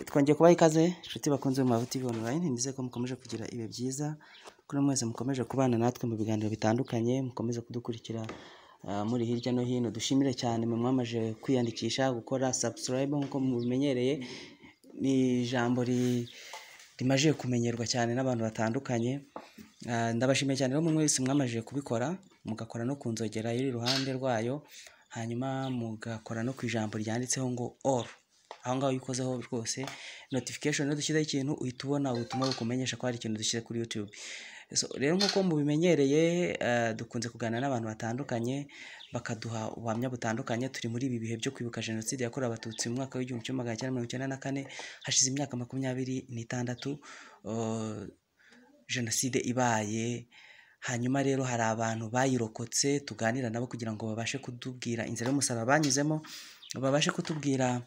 twongeye kubaha ikaze inshuti bakunze mu mavuti online nizeye ko mukomeje kugira ibihe byiza kuri mwese mukomeje kubana natwe mu biganiro bitandukanye mukomeze kudukurikira ah, muri hirya no hino dushimire cyane mwe mwamaje kwiyandikisha gukora subscribe nk'uko mubimenyereye ni ijambo ri- rimaze kumenyerwa cyane n'abantu batandukanye Ah, ndabashimiye cyane rero mwe wese mwamajije kubikora mugakora no ku nzogera iri iruhande rwayo hanyuma mugakora no ku ijambo ryanditseho ngo all aho ngaho iyo ukozeho rwose notification rero dushyizeho ikintu uhita ubona ubutumwa bukumenyesha ko hari ikintu dushyize kuri YouTube so, rero nk'uko mubimenyereye eh, dukunze kuganira n'abantu batandukanye bakaduha ubuhamya butandukanye turi muri ibi bihe byo kwibuka jenoside yakorewe abatutsi mu mwaka w'igihumbi kimwe magana cyenda mirongo icyenda na kane hashize imyaka makumyabiri n'itandatu eh, jenoside ibaye hanyuma rero hari abantu bayirokotse tuganira nabo kugira ngo babashe kutubwira inzira y'umusaraba banyuzemo babashe kutubwira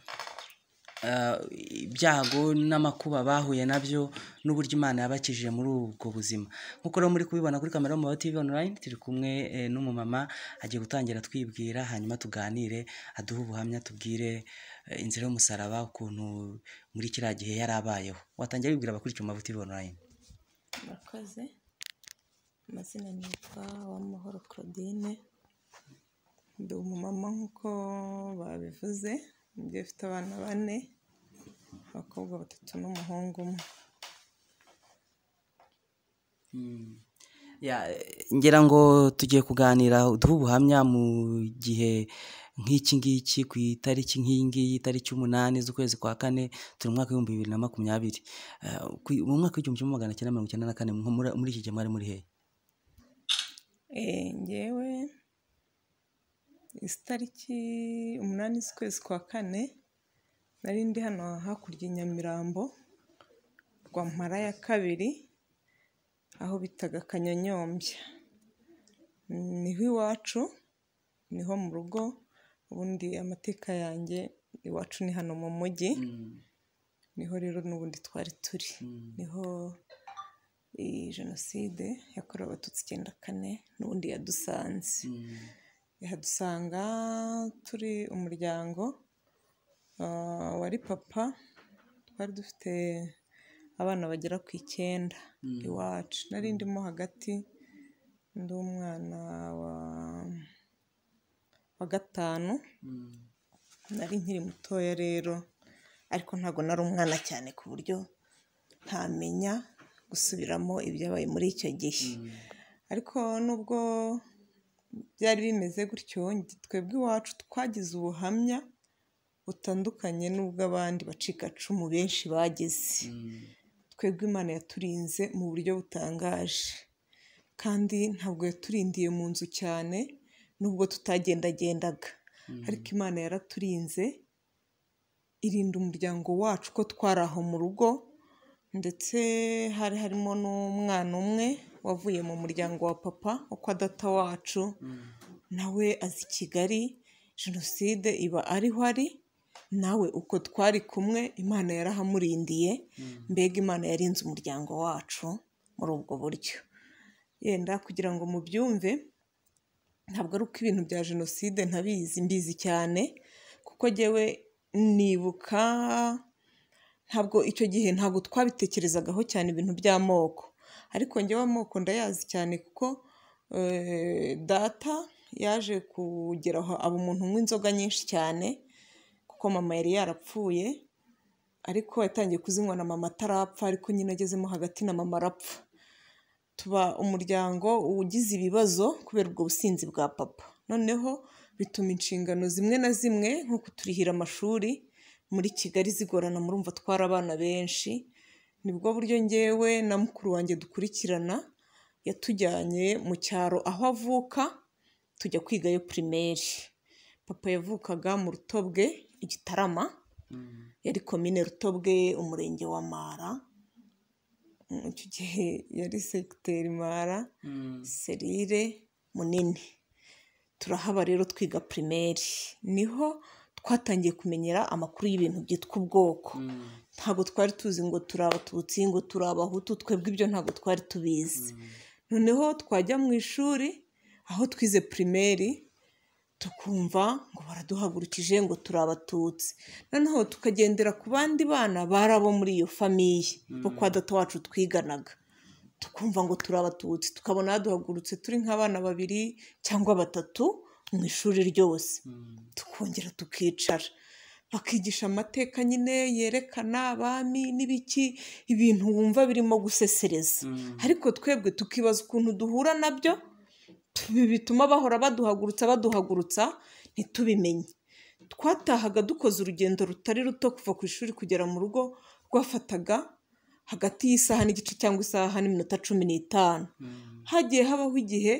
ah, ibyago n'amakuba bahuye nabyo n'uburyo imana yabakijije muri ubwo buzima nk'uko rero muri kubibona kuri kamera mu TV online turi kumwe eh, n'umumama agiye gutangira twibwira hanyuma tuganire aduhe ubuhamya tubwire eh, inzira y'umusaraba ukuntu muri kiriya gihe yari abayeho watangira wibwira abakurikiye mu TV online murakoze amazina nitwa uwamahoro claudine ndi umumama nk'uko babivuze umubyeyi ufite abana bane abakobwa batatu n'umuhungu umwe Ya, eh, ngira ngo tugiye kuganira uduhe ubuhamya mu gihe nk'iki ngiki ku itariki nk'iyi ngiyi itariki umunani z'ukwezi kwa kane turi mu mwaka w'ibihumbi bibiri na makumyabiri Eh, ku- mu mwaka w'igihumbi kimwe magana cyenda mirongo icyenda na kane mu- muri- muri iki gihe mwari muri hehe Eh, ngewe izi tariki umunani z'ukwezi kwa kane nari ndi hano hakurya i nyamirambo rwampara ya kabiri aho bitaga kanyonyombya niho iwacu niho mu rugo ubundi amateka yanjye iwacu ni hano mu mujyi niho rero n'ubundi twari turi niho iyi jenoside yakorewe abatutsi icyenda kane n'ubundi yadusanze ihadusanga turi umuryango ah, wari papa twari dufite abana bagera ku icyenda iwacu nari ndimo hagati ndi umwana wa wa gatanu nari nkiri mutoya rero ariko ntabwo nari umwana cyane ku buryo ntamenya gusubiramo ibyabaye muri icyo gihe ariko nubwo byari bimeze gutyo nge- twebwe iwacu twagize ubuhamya butandukanye n'ubw'abandi bacikacumu benshi bagize twebwe imana yaturinze mu buryo butangaje kandi ntabwo yaturindiye mu nzu cyane nubwo tutagendagendaga ariko imana yaraturinze irinda umuryango wacu ko twari aho mu rugo ndetse hari harimo n'umwana umwe wavuye mu muryango wa papa wo kwa data wacu nawe azi kigali jenoside iba ariho ari nawe uko twari kumwe imana yarahamurindiye mbega imana yarinze umuryango wacu muri ubwo buryo yenda kugira ngo mubyumve ntabwo ari uko ibintu bya jenoside ntabizi mbizi cyane kuko jyewe nibuka ntabwo icyo gihe ntabwo twabitekerezagaho cyane ibintu by'amoko ariko njyewe amoko ndayazi cyane kuko eh, data yaje kugera aho aba umuntu unywa inzoga nyinshi cyane kuko mama yari yarapfuye ariko yatangiye kuzinywa na mama atarapfa ariko nyine agezemo hagati na mama arapfa tuba umuryango ugize ibibazo kubera ubwo businzi bwa papa noneho bituma inshingano zimwe na zimwe nko kuturihira amashuri muri kigali zigorana murumva twari abana benshi nibwo buryo ngewe na mukuru wanjye dukurikirana yatujyanye mu cyaro aho avuka tujya kwigayo pirimeri papa yavukaga mu rutobwe igitarama yari komine rutobwe umurenge wa mara Mm, icyo gihe yari segiteri mara serire munini turahaba rero twiga pirimeri niho twatangiye kumenyera amakuru y'ibintu byitwa ubwoko ntabwo twari tuzi ngo turi abatutsi ngo turi abahutu twebwe ibyo ntabwo twari tubizi noneho twajya mu ishuri aho twize pirimeri tukumva ngo baraduhagurukije ngo turi abatutsi noneho tukagendera ku bandi bana bari abo muri iyo famiye bo kwa data wacu twiganaga tukumva ngo turi abatutsi tukabona duhagurutse turi nk'abana babiri cyangwa batatu mu ishuri ryose tukongera tukicara bakigisha amateka nyine yerekana abami n'ibiki ibintu wumva birimo gusesereza ariko twebwe tukibaza ukuntu duhura nabyo ibi bituma bahora baduhagurutsa baduhagurutsa ntitubimenye twatahaga dukoze urugendo rutari ruto kuva ku ishuri kugera mu rugo rwafataga hagati y'isaha n'igice cyangwa isaha n'iminota cumi n'itanu hagiye habaho igihe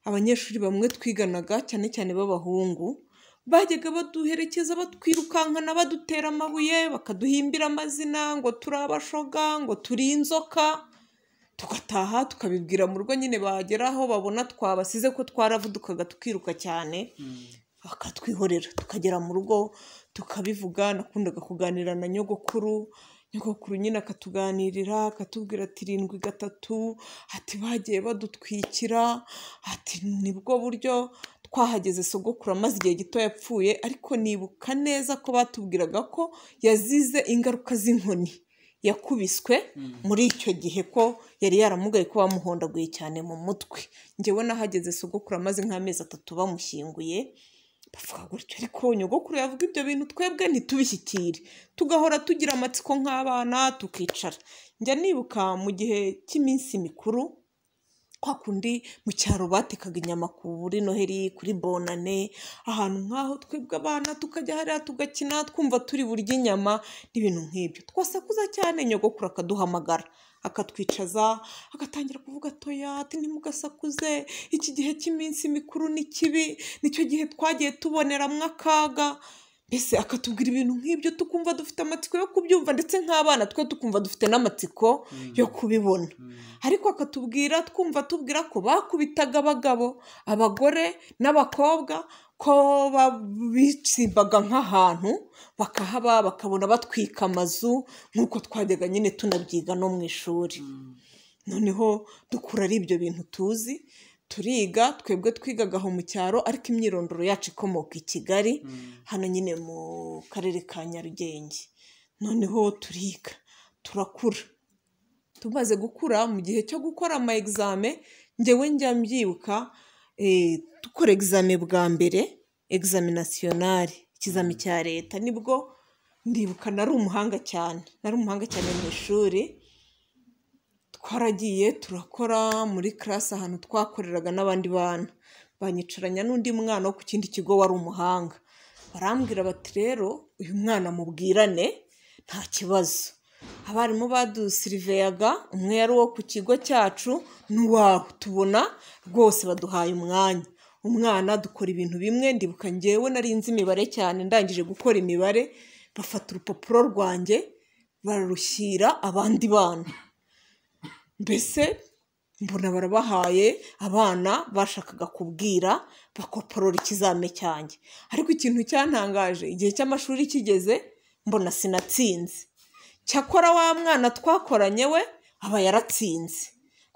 abanyeshuri bamwe twiganaga cyane cyane b'abahungu bajyaga baduherekeza batwirukankana badutera amabuye bakaduhimbira amazina ngo turi abashoga ngo turi inzoka tugataha tukabibwira mu rugo nyine bagera aho babona twabasize ko twaravudukaga tukiruka cyane bakatwihorera tukagera mu rugo tukabivuga nakundaga kuganira na nyogokuru nyogokuru nyine akatuganirira akatubwira ati irindwi gatatu ati bagiye badutwikira ati nibwo buryo twahageze sogokuru amaze igihe gito yapfuye ariko nibuka neza ko batubwiraga ko yazize ingaruka z'inkoni yakubiswe muri icyo gihe ko yari yaramugaye ko bamuhondaguye cyane mu mutwe ngewe n'ahageze sogokuru amaze nk'amezi atatu bamushyinguye bavuga gutyo ariko nyogokuru yavuga ibyo bintu twebwe ntitubishyikire tugahora tugira amatsiko nk'abana tukicara njya nibuka mu gihe cy'iminsi mikuru kwa kundi mu cyaro batekaga inyama kuri noheri kuri bonane ahantu nk'aho twebwe abana tukajya hariya tugakina twumva turi burya inyama n'ibintu nk'ibyo twasakuza cyane nyogokuru akaduhamagara akatwicaza agatangira kuvuga atoya ati ntimugasakuze iki gihe cy'iminsi mikuru ni kibi nicyo gihe twagiye tuboneramo akaga mbese akatubwira ibintu nk'ibyo tukumva dufite amatsiko yo kubyumva ndetse nk'abana twe tukumva dufite n'amatsiko yo kubibona ariko akatubwira twumva tubwira ko bakubitaga abagabo abagore n'abakobwa ko babitsimbaga nk'ahantu bakahaba bakabona batwika amazu nk'uko twajyaga nyine tunabyiga no mu ishuri noneho dukura ari ibyo bintu tuzi turiga twebwe twigaga aho mu cyaro ariko imyirondoro yacu ikomoka i kigali hano nyine mu karere ka nyarugenge noneho turiga turakura tumaze gukura mu gihe cyo gukora ama egizame ngewe njya mbyibuka dukora egizame bwa mbere egizame nasiyonari ikizami cya leta nibwo ndibuka nari umuhanga cyane nari umuhanga cyane mu ishuri twaragiye turakora muri karasi ahantu twakoreraga n'abandi bana banyicaranya n'undi mwana wo ku kindi kigo wari umuhanga barambwira bati rero uyu mwana mubwirane nta kibazo abarimu badusiriveyaga umwe yari uwo ku kigo cyacu n'uwawe tubona rwose baduhaye umwanya umwana dukora ibintu bimwe ndibuka ngewe nari nzi imibare cyane ndangije gukora imibare bafata urupapuro rwanjye bararushyira abandi bana mbese mbona barabahaye abana bashakaga kubwira bakoporora ikizame cyanjye ariko ikintu cyantangaje igihe cy'amashuri kigeze mbona sinatsinze cyakora wa mwana twakoranye we aba yaratsinze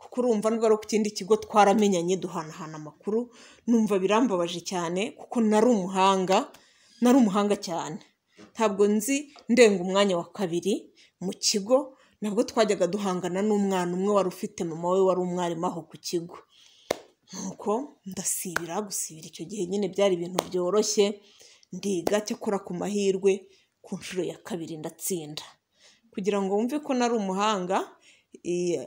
kuko urumva niba ari ku kindi kigo twaramenyanye duhanahana amakuru numva birambabaje cyane kuko nari umuhanga nari umuhanga cyane ntabwo nzi ndenga umwanya wa kabiri mu kigo nabwo twajyaga duhangana n'umwana umwe wari ufite mama we wari umwarimu aho ku kigo nuko ndasibira gusibira icyo gihe nyine byari ibintu byoroshye ndiga cyakora ku mahirwe ku nshuro ya kabiri ndatsinda kugira ngo wumve ko nari umuhanga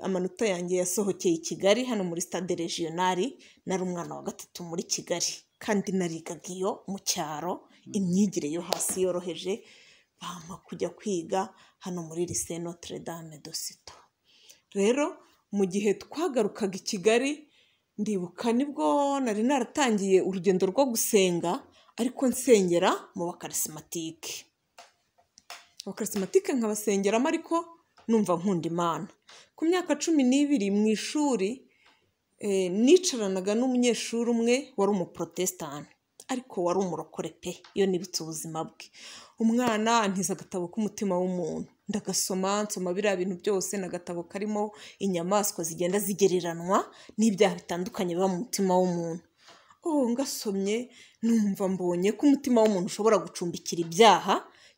amanota yanjye yasohokeye i kigali hano muri stade regionali nari umwana wa gatatu muri kigali kandi narigaga iyo mu cyaro imyigire yo hasi yoroheje bampa kujya kwiga hano muri lise notre dame de sito rero mu gihe twagarukaga i kigali ndibuka nibwo nari naratangiye urugendo rwo gusenga ariko nsengera mu bakarisimatike abakarisimatike nkabasengeramo ariko numva nkunda imana ku myaka cumi n'ibiri mu ishuri nicaranaga n'umunyeshuri umwe wari umuporotesitanti ariko wari umurokore pe iyo nibutse ubuzima bwe umwana antiza agatabo k'umutima w'umuntu ndagasoma nsoma biriya bintu byose ni agatabo karimo inyamaswa zigenda zigereranwa n'ibyaha bitandukanye biba mu mutima w'umuntu oh ngasomye numva mbonye ko umutima w'umuntu ushobora gucumbikira ibyaha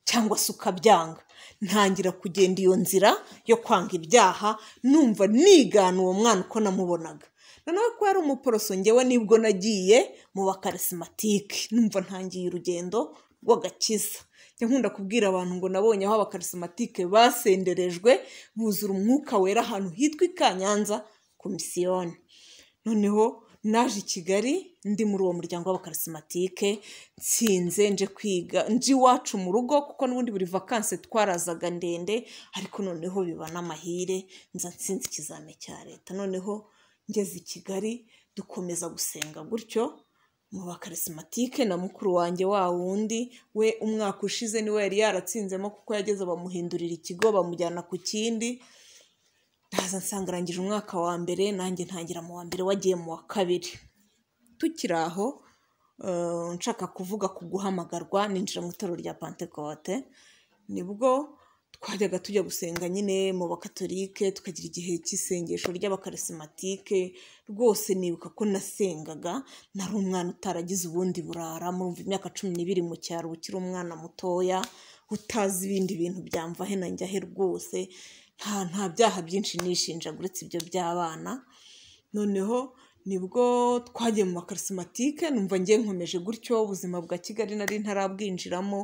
cyangwa se ukabyanga ntangira kugenda iyo nzira yo kwanga ibyaha numva nigana uwo mwana uko namubonaga noneho ko yari umuporoso ngewe nibwo nagiye mu bakarisimatike numva ntangiye urugendo rw'agakiza njya nkunda kubwira abantu ngo nabonye aho abakarisimatike basenderejwe buzura umwuka wera ahantu hitwa i kanyanza ku misiyoni noneho naje i kigali ndi muri uwo muryango w'abakarisimatike nsinze nje kwiga nje iwacu mu rugo kuko n'ubundi buri vakanse twarazaga ndende ariko noneho biba n'amahire nza nsinze ikizame cya leta noneho ngeze i kigali dukomeza gusenga gutyo mu bakarisimatike na mukuru wanjye wa wundi we umwaka ushize niwe yari yaratsinzemo kuko yageze bamuhindurira ikigo bamujyana ku kindi ndaza nsanga arangije umwaka wa mbere nanjye ntangira mu wa mbere wagiye mu wa kabiri tukiri aho eh, nshaka kuvuga ku guhamagarwa ninjira mu itorero rya pentekote nibwo twajyaga tujya gusenga nyine mu bakatolike tukagira igihe cy'isengesho ry'abakarisimatike rwose nibuka ko nasengaga nari umwana utaragize ubundi burara muri imyaka cumi n'ibiri mu cyaro ukiri umwana mutoya utazi ibindi bintu byamva he na njya he rwose nta nta byaha byinshi nishinja uretse ibyo by'abana noneho nibwo twagiye mu makarisimatike numva ngiye nkomeje gutyo ubuzima bwa kigali nari ntarabwinjiramo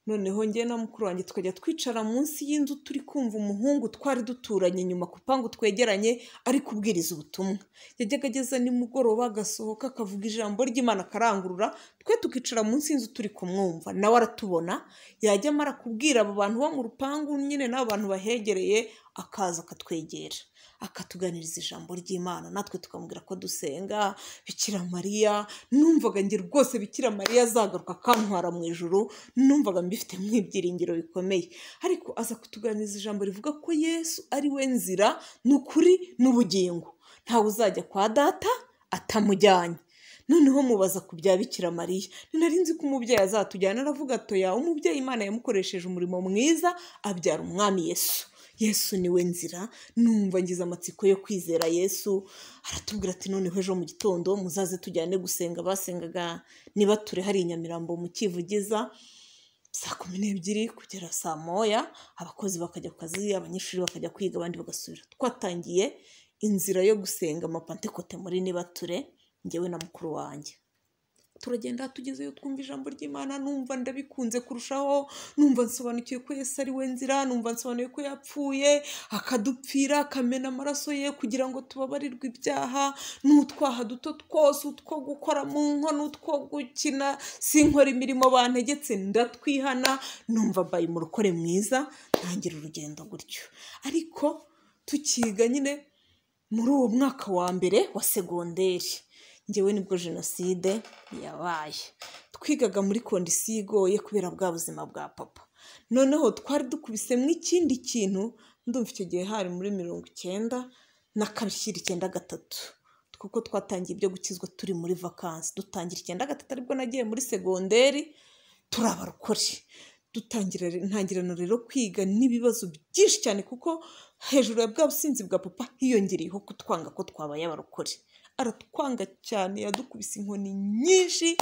noneho njye na mukuru wanjye tukajya twicara munsi y'inzu turi kumva umuhungu twari duturanye inyuma ku rupangu twegeranye ari kubwiriza ubutumwa yajyaga ageza nimugoroba agasohoka akavuga ijambo ry'imana akarangurura twe tukicara munsi y'inzu turi kumwumva nawe aratubona yajya amara kubwira abo bantu bo mu rupangu nyine n'abo bantu bahegereye akaza akatwegera akatuganiriza ijambo ry'imana natwe tukamubwira ko dusenga bikira mariya numvaga njye rwose bikira mariya azagaruka akantwara mu ijuru numvaga mbifitemo ibyiringiro bikomeye ariko aza kutuganiriza ijambo rivuga ko yesu ari we nzira ni ukuri n'ubugingo ntawe uzajya kwa data atamujyanye noneho mubaza ku bya bikira mariya nari nzi ko umubyeyi azatujyana aravuga atoya umubyeyi imana yamukoresheje umurimo mwiza abyara umwami yesu yesu niwe nzira numva ngize amatsiko yo kwizera yesu aratubwira ati noneho ejo mu gitondo muzaze tujyane gusenga basengaga niba ture hari i nyamirambo mu kivugiza saa kumi n'ebyiri kugera saa moya abakozi bakajya ku kazi abanyeshuri bakajya kwiga abandi bagasubira twatangiye inzira yo gusenga amapantekote muri nibature njyewe na mukuru wanjye turagenda tugezeyo twumva ijambo ry'imana numva ndabikunze kurushaho numva nsobanukiwe ko yesu ari we nzira numva nsobanukiwe ko yapfuye akadupfira akamena amaraso ye kugira ngo tubabarirwe ibyaha n'utwaha duto twose utwo gukora mu nkono utwo gukina sinkora imirimo bantegetse ndatwihana numva mbaye umurokore mwiza ntangira urugendo gutyo ariko tukiga nyine muri uwo mwaka wa mbere wa segonderi ngewe nibwo jenoside yabaye twigaga muri kondisiyo igoye kubera bwa buzima bwa papa noneho twari dukubisemo ikindi kintu ndumva icyo gihe hari muri mirongo icyenda na kabiri icyenda gatatu kuko twatangiye ibyo gukizwa turi muri vakansi dutangira icyenda gatatu aribwo nagiye muri segonderi turabarokore dutangira ntangirana rero kwiga n'ibibazo byinshi cyane kuko hejuru ya bwa businzi bwa papa hiyongereyeho kutwanga ko twabaye abarokore aratwanga cyane yadukubise inkoni nyinshi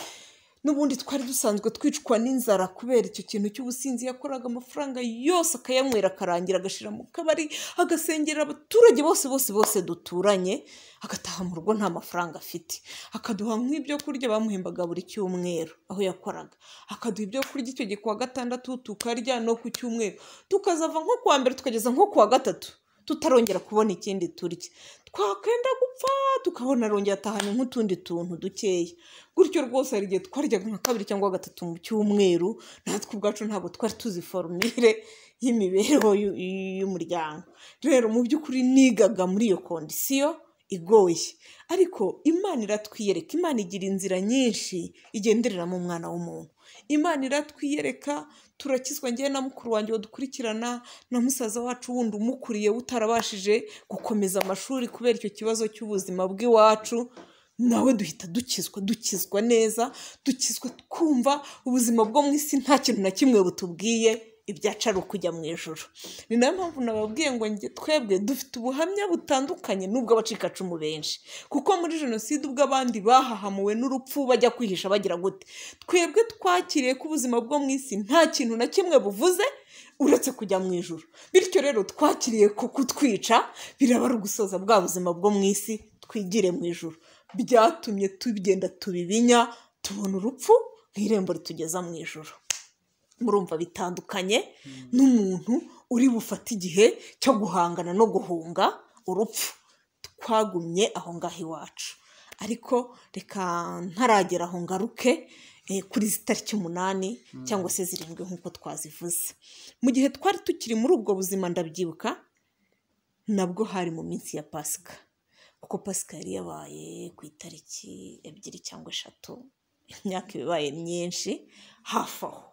n'ubundi twari dusanzwe twicwa n'inzara kubera icyo kintu cy'ubusinzi yakoraga amafaranga yose akayanywera akarangira agashyira mu kabari agasengera abaturage bose bose bose duturanye agataha mu rugo nta mafaranga afite akaduha nk'ibyo kurya bamuhembaga buri cyumweru aho yakoraga akaduha ibyo kurya icyo gihe ku wa gatandatu tukarya no ku cyumweru tukazava nko ku wa mbere tukageza nko ku wa gatatu tutarongera kubona ikindi turya twakwenda gupfa tukabona arongera atahana nk'utundi tuntu dukeya gutyo rwose hari igihe twaryaga nka kabiri cyangwa gatatu mu cyumweru natwe ubwacu ntabwo twari tuzi forumire y'imibereho y'u- y'umuryango rero mu by'ukuri nigaga muri iyo kondisiyo igoye ariko imana iratwiyereka imana igira inzira nyinshi igendereramo umwana w'umuntu imana iratwiyereka turakizwa ngewe na mukuru wanjye dukurikirana na musaza wacu wundi umukuriye utarabashije gukomeza amashuri kubera icyo kibazo cy'ubuzima bw'iwacu nawe duhita dukizwa dukizwa neza dukizwa twumva ubuzima bwo mu isi nta kintu na kimwe butubwiye ibyacu ari ukujya mu ijoro ni nayo mpamvu nababwiye ngo njye twebwe dufite ubuhamya butandukanye n'ubw'abacikacumu benshi kuko muri jenoside ubwo abandi bahahamuwe n'urupfu bajya kwihisha bagira gute twebwe twakiriye ko ubuzima bwo mu isi nta kintu na kimwe buvuze uretse kujya mu ijoro bityo rero twakiriye ko kutwica biraba ari ugusoza bwa buzima bwo mu isi twigire mu ijoro byatumye tugenda tubibinya tubona urupfu nk'irembo ritugeza mu ijoro murumva bitandukanye n'umuntu uri bufate igihe cyo guhangana no guhunga urupfu twagumye aho ngaho iwacu ariko reka ntaragera aho ngaruke eh, kuri izi tariki umunani cyangwa se zirindwi nk'uko twazivuze mu gihe twari tukiri muri ubwo buzima ndabyibuka nabwo hari mu minsi ya pasika kuko pasika yari yabaye ku itariki ebyiri cyangwa eshatu imyaka ibaye myinshi hafi aho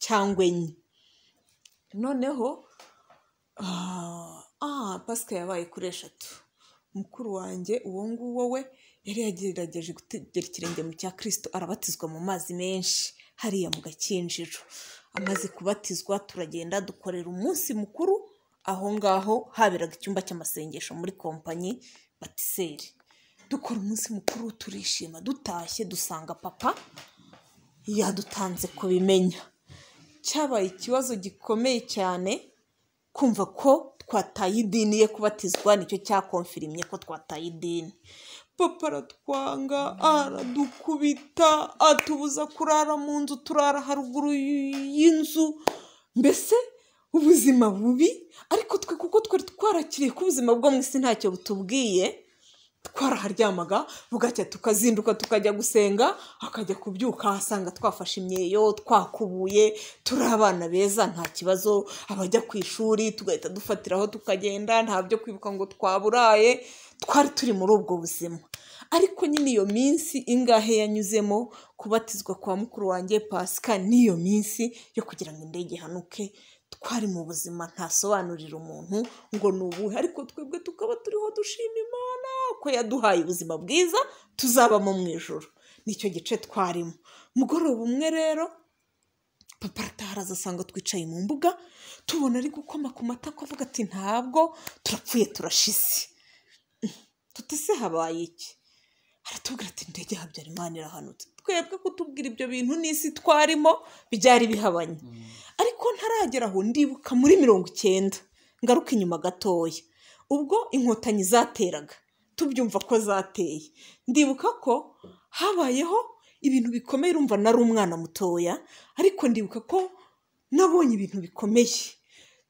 cyangwa enye noneho ah, ah, pasika yabaye kuri eshatu mukuru wanjye uwo nguwo we yari yagerageje gutegera ikirenge mu cya kirisito arabatizwa mu mazi menshi hariya mu gakinjiro amaze kubatizwa turagenda dukorera umunsi mukuru aho ngaho haberaga icyumba cy'amasengesho muri kompanyi batiseri dukora umunsi mukuru turishima dutashye dusanga papa yadutanze kubimenya cyabaye ikibazo gikomeye cyane kumva ko twataye idini ye kubatizwa nicyo cyakonfirimye ko twataye idini papa aratwanga aradukubita atubuza kurara mu nzu turara haruguru y'inzu mbese ubuzima bubi ariko twe kuko twari twarakiriye ko ubuzima bwo mu isi ntacyo butubwiye twaraharyamaga bugacya tukazinduka tukajya gusenga akajya kubyuka asanga twafashe imyeyo twakubuye turi abana beza nta kibazo abajya ku ishuri tugahita dufatiraho tukagenda nta byo kwibuka ngo twaburaye twari turi muri ubwo buzima ariko nyine iyo minsi ingahe yanyuzemo kubatizwa kwa mukuru wanjye pasika n'iyo minsi yo kugira ngo indege ihanuke twari mu buzima ntasobanurira umuntu ngo ni ubuhe ariko twebwe tukaba turiho dushima imana ko yaduhaye ubuzima bwiza tuzabamo mu ijoro nicyo gice twarimo mugoroba umwe rero papa arataha asanga twicaye mu mbuga tubona ari gukoma ku matako avuga ati ntabwo turapfuye turashize tutese habaye iki aratubwira ati ndege ya habyarimana irahanutse twebwe kutubwira ibyo bintu n'isi twarimo byari bihabanye ariko ntaragera aho ndibuka muri mirongo icyenda ngaruka inyuma gatoya ubwo inkotanyi zateraga tubyumva ko zateye ndibuka ko habayeho ibintu bikomeye urumva nari umwana mutoya ariko ndibuka ko nabonye ibintu bikomeye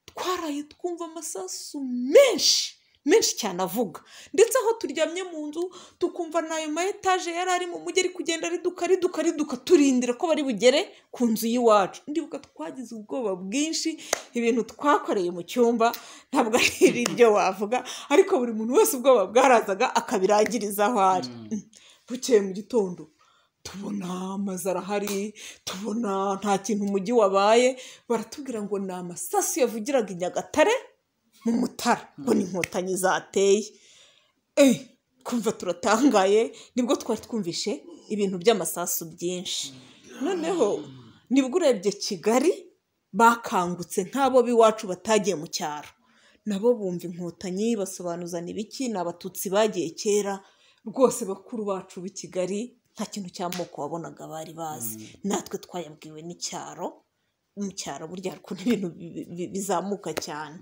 twaraye twumva amasasu menshi menshi cyane avuga ndetse aho turyamye mu nzu tukumva n'ayo ma etaje yari ari mu mujyi ari kugenda ariduka ariduka ariduka turindira ko bari bugere ku nzu y'iwacu ndibuka twagize ubwoba bwinshi ibintu twakoreye mu cyumba ntabwo ari ibyo wavuga ariko buri muntu wese ubwoba bwarazaga akabirangiriza aho ari bukeye mu gitondo tubona amazu arahari tubona nta kintu umujyi wabaye baratubwira ngo ni amasasu yavugiraga i nyagatare mu mutara ngo ni inkotanyi zateye eh kumva turatangaye nibwo twari twumvishe ibintu by'amasasu byinshi noneho nibwo urebye kigali bakangutse nk'abo b'iwacu batagiye mu cyaro nabo bumva inkotanyi basobanuzana ibiki ni abatutsi bagiye kera rwose bakuru bacu b'i kigali nta kintu cy'amoko wabonaga bari bazi natwe twayabwiwe n'icyaro mu cyaro burya hari ukuntu ibintu bi- bi- bizamuka cyane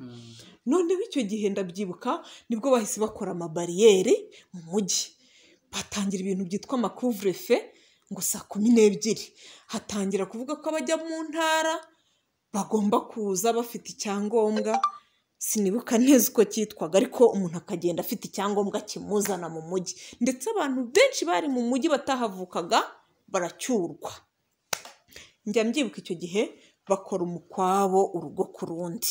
noneho icyo gihe ndabyibuka nibwo bahise bakora amabariyeri mu mujyi batangira ibintu byitwa amakuvurefe ngo saa kumi n'ebyiri hatangira kuvuga ko abajya mu ntara bagomba kuza bafite icyangombwa sinibuka neza uko cyitwaga ariko umuntu akagenda afite icyangombwa kimuzana mu mujyi ndetse abantu benshi bari mu mujyi batahavukaga baracyurwa njya mbyibuka icyo gihe bakora umukwabo urugo ku rundi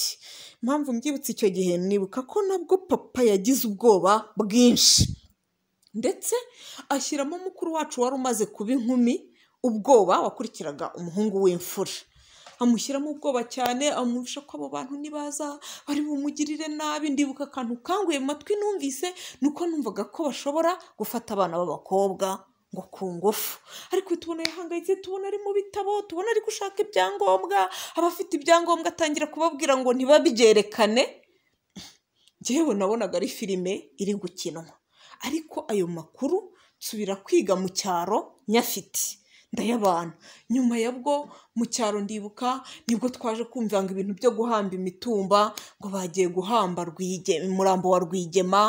impamvu mbyibutse icyo gihe nibuka ko nabwo papa yagize ubwoba bwinshi ndetse ashyiramo mukuru wacu wari umaze kuba inkumi ubwoba wakurikiraga umuhungu w'imfura amushyiramo ubwoba cyane amwumvisha ko abo bantu nibaza bari bumugirire nabi ndibuka akantu kanguye mu matwi numvise ni uko numvaga ko bashobora gufata abana b'abakobwa ngo ku ngufu ariko tubona yahangayitse tubona ari mu bitabo tubona ari gushaka ibyangombwa abafite ibyangombwa atangira kubabwira ngo ntibabyerekane njyewe nabonaga ari filime iri gukinwa ariko ayo makuru nsubira kwiga mu cyaro nyafite ndayabana nyuma ya bwo mu cyaro ndibuka nibwo twaje kumva ngo ibintu byo guhamba imitumba ngo bagiye guhamba Rwige- umurambo wa rwigema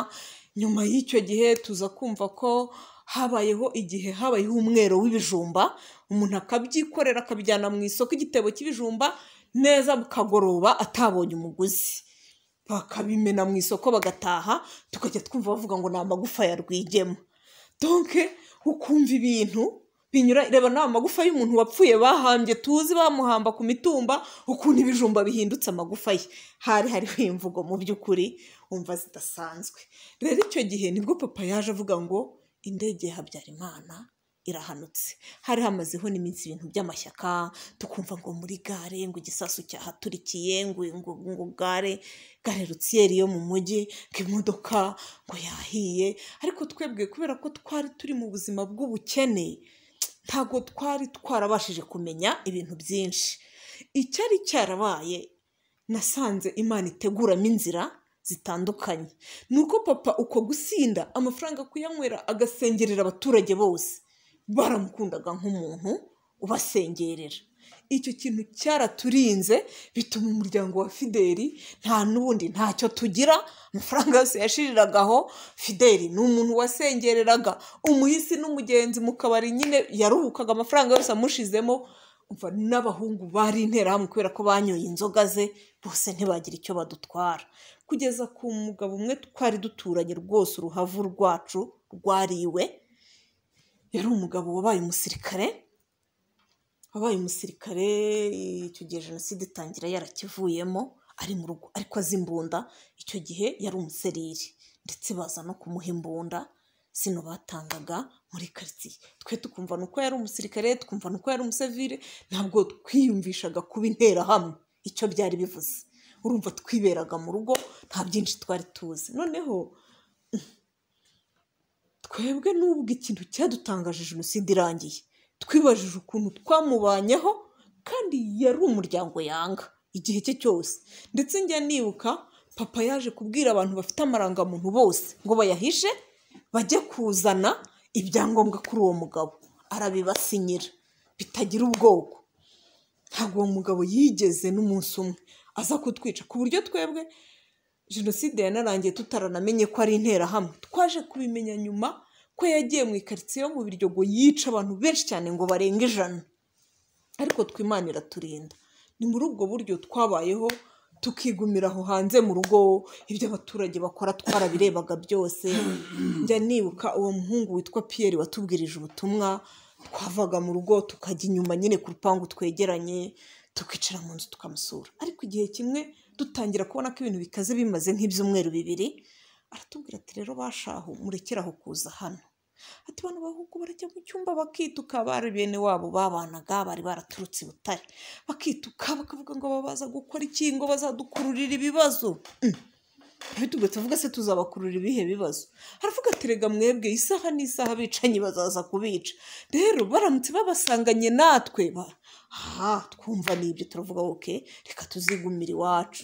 nyuma y'icyo gihe tuza kumva ko habayeho igihe habayeho umwero w'ibijumba umuntu akabyikorera akabijyana mu isoko igitebo cy'ibijumba neza bukagoroba atabonye umuguzi bakabimena mu isoko bagataha tukajya twumva bavuga ngo ni amagufa ya rwigema donke ukumva ibintu binyura reba ni amagufa y'umuntu wapfuye bahambye tuzi bamuhamba ku mitumba ukuntu ibijumba bihindutse amagufa ye hari hariho imvugo mu by'ukuri wumva zidasanzwe rero icyo gihe nibwo papa yaje avuga ngo indege ya habyarimana irahanutse hari hamazeho n'iminsi ibintu by'amashyaka tukumva ngo muri gare ngo igisasu cyahaturikiye ngo ngo ngo gare gare rutsiyeri yo mu mujyi ngo imodoka ngo yahiye ariko twebwe kubera ko twari turi mu buzima bw'ubukene ntabwo twari twarabashije kumenya ibintu byinshi icyari cyarabaye nasanze imana iteguramo inzira zitandukanye ni uko papa uko gusinda amafaranga kuyanywera agasengerera abaturage bose baramukundaga nk'umuntu ubasengerera icyo kintu cyaraturinze bituma umuryango wa fideli nta n'ubundi ntacyo tugira amafaranga yose yashiriragaho fideli ni umuntu wasengereraga umuhisi n'umugenzi mu kabari nyine yaruhukaga amafaranga yose amushizemo umva n'abahungu bari interahamwe kubera ko banyoye inzoga ze bose ntibagira icyo badutwara kugeza ku mugabo umwe twari duturanye rwose uruhavu rwacu rwariwe yari umugabo wabaye umusirikare wabaye umusirikare icyo gihe jenoside itangira yarakivuyemo ari mu rugo ariko azi imbunda icyo gihe yari umuseriri ndetse baza no kumuha imbunda zino batangaga muri karitsiye twe tukumva ni uko yari umusirikare tukumva ni uko yari umusivire ntabwo twiyumvishaga kuba interahamwe icyo byari bivuze urumva twiberaga mu rugo nta byinshi twari tuzi noneho twebwe n'ubwo ikintu cyadutangaje jenoside irangiye twibajije ukuntu twamubanyeho kandi yari umuryango yanga igihe cye cyose ndetse njya nibuka papa yaje kubwira abantu bafite amarangamuntu bose ngo bayahishe bajye kuzana ibyangombwa kuri uwo mugabo arabibasinyira bitagira ubwoko ntabwo uwo mugabo yigeze n'umunsi umwe aza kutwica ku buryo twebwe jenoside yanarangiye tutaranamenye ko ari interahamwe twaje kubimenya nyuma ko yagiye mu ikaritsiye yo mu biryogo yica abantu benshi cyane ngo barenga ijana ariko twimana iraturinda ni muri ubwo buryo twabayeho tukigumira aho hanze mu rugo ibyo abaturage bakora twarabirebaga byose njya nibuka uwo muhungu witwa piyeri watubwirije ubutumwa twavaga mu rugo tukajya inyuma nyine ku rupangu twegeranye tukicara mu nzu tukamusura ariko igihe kimwe dutangira kubona ko ibintu bikaze bimaze nk'ibyumweru bibiri aratubwira ati rero bashahu murekere aho kuza hano ati abantu bahubwo barajya mu cyumba bakituka bari bene wabo babanaga bari baraturutse i butare bakituka bakavuga ngo babaza gukora iki ngo bazadukururira ibibazo Mm. ntibitubwe tuvuga se tuzabakurura ibihe bibazo haravuga ati rega mwebwe isaha n'isaha abicanyi bazaza kubica rero baramutse babasanganye natwe ba- aha twumva ni ibyo turavuga oke reka tuzigumira iwacu